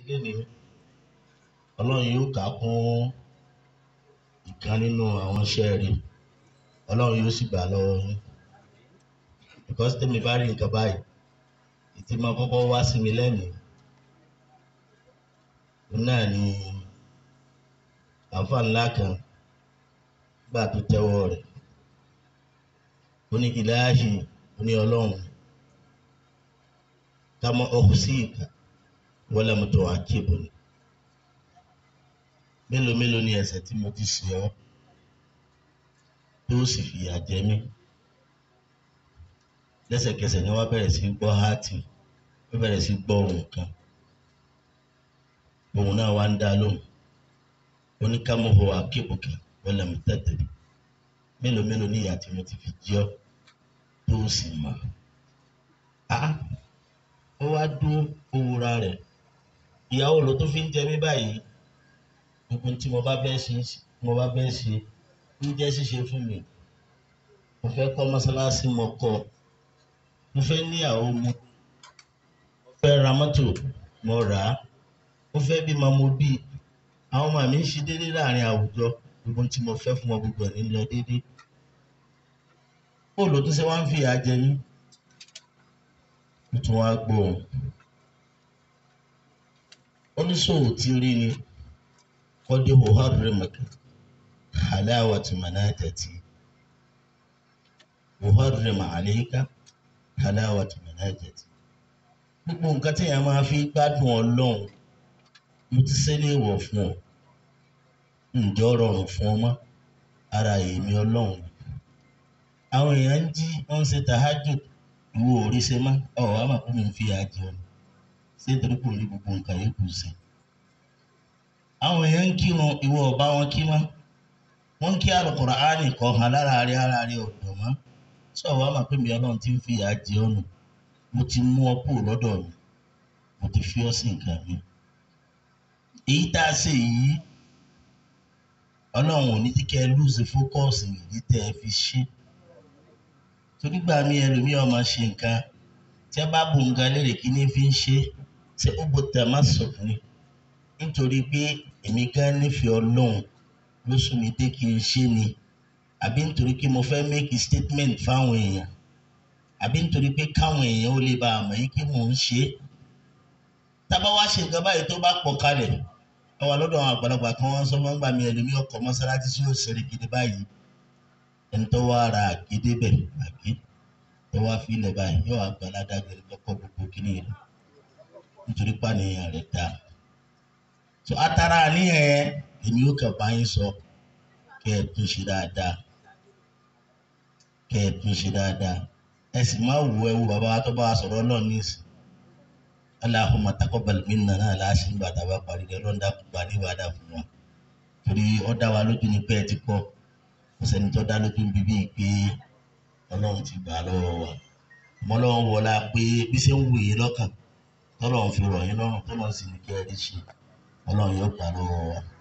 lénìí ọlọ́run yóò kà á kún ìkan nínú àwọn iṣẹ́ rẹ̀ ọlọ́run yóò sì gbà lọ́wọ́ yín because tèmi bá rí nǹkan báyìí ìtì máa kọ́kọ́ wá sí mi lẹ́mìí náà ni àǹfà ńlá kan gbà tó tẹ́wọ́ rẹ̀ ó ní ìlàhì ó ní ọlọ́run ká mọ ọkùn sí ìka wọlé mo tó àkébò ni mélòó mélòó ni ẹ̀ṣẹ̀ tí mo ti ṣe ọ́ tó sì fìyà jẹ mí lẹ́sẹ̀kẹsẹ̀ ni wọ́n bẹ̀rẹ̀ sí gbọ́ háàtì wọ́n bẹ̀rẹ̀ sí gbọ́ ohùn kan ohùn náà wá ń dá lóhùn oníkàmọ́hó akébùkà wọlé mi tẹ̀tẹ̀ mélòó mélòó ni ìyà tí mo ti fi jẹ ọ́ tó sì mọ̀ á ó wá dúró owóra rẹ̀ ìyàwó ló tó fi ń jẹ mí báyìí gbogbo tí mo bá fẹ́ ṣe mo bá fẹ́ ṣe ń jẹ́ ṣíṣe fún mi mo fẹ́ kọ́ mọ́sálásí mo kọ́ mo fẹ́ níyàwó mo mo fẹ́ ra mọ́tò mo rà á mo fẹ́ bímọ mo bí àwọn ọmọ mi ń ṣe déédéé láàrin àwùjọ gbogbo tí mo fẹ́ fún wọn gbogbo ẹ̀ ní lọ déédéé bóòlù tó ṣe wá ń fi ìyà jẹ mí mo tún wá gbọ́ ọ oníṣòwò tí rí ni kọ́dé muharrimaka halawatu manajati muharrim alayka halawatu manajati gbogbo nǹkan tí èèyàn máa fi gbádùn ọlọ́run mo ti ṣẹlẹ̀ wọ̀ fún ọ ǹjẹ́ ó rọrùn fún ọ mọ́ ara èmi ọlọ́run àwọn èèyàn ń jí wọ́n ń ṣe tahajjud ìwọ orí ṣe má ọ̀ wá mà kó mi fi àjẹ ọ ṣé torí kò ní gbogbo nǹkan yìí kù sí àwọn èèyàn ń kírun ìwọ ọba wọn kí mọ́ wọ́n ń kí Al-Qur'ani kọ́ hàn lára rẹ ara rẹ ọ̀dọ̀ mọ́ sọ wá mà pé mi ọlọ́run ti ń fi àjẹ ọ̀nà mo ti mú ọ kúrò lọ́dọ̀ mi mo ti fi ọ́ sí nǹkan mi èyí tá a ṣe yìí ọlọ́run ò ní tí kẹ́ ẹ lùsì fókọ́ọ̀sì ìdí tẹ́ ẹ fi ṣe torí gbà mí ẹlòmíì ọmọ ṣe nǹkan tí ẹ bá bu nǹkan lérè kí ní fi ń ṣe ṣé ó bó tẹ má sọ fún mi nítorí pé èmi gan nífẹ̀ẹ́ ọlọ́run ló sún mi dé kí n ṣe ni àbí nítorí pé mo fẹ́ make a statement fáwọn èèyàn àbí nítorí pé káwọn èèyàn ó lè bá a mọ̀ yín kí mò ń ṣe é tábà wá ṣe nǹkan báyìí tó bá pọ̀ kalẹ̀ ọwọ́ lọ́dọ̀ àwọn àgbàlagbà kan wọ́n sọ fún gbà mí ẹlòmí ọkọ̀ mọ́sálásí sí òṣèré gidi báyìí ẹni tó wá ra àgédé bẹ̀ àgé tó wá fi ilẹ̀ báyìí yóò wá gba aládájọ́ ẹni lọ́kọ̀ gbogbo kíní rẹ̀ nítorí pàníyàn rẹ̀ dá so atara àníyàn yẹn èmi ó kàn bá yín sọ kẹ́ ẹ tún ṣe dáadáa kẹ́ ẹ tún ṣe dáadáa ẹ sì má wo ẹ wo bàbá wa tó bá wa sọ̀rọ̀ náà ní ìsìn Allahumma taqabbal minna náà láti ń gbàdá bá parí rẹ lọ́ńdà gbà ní ìwádà fún wa torí ó dá wa lójú ní pé ẹ ti kọ́ kò sẹ́ni tó dá lójú ń bíbí pé ọlọ́run ti gbà lọ́wọ́ wa ọmọ ọlọ́run wọlá pé bí ṣe ń wù yín lọ́kàn tọ́lọ́run fi rọ̀ yín lọ́rùn tọ́lọ́run sì ní kí ẹ rí ṣe ọlọ́run yóò gbà lọ́wọ́ wa.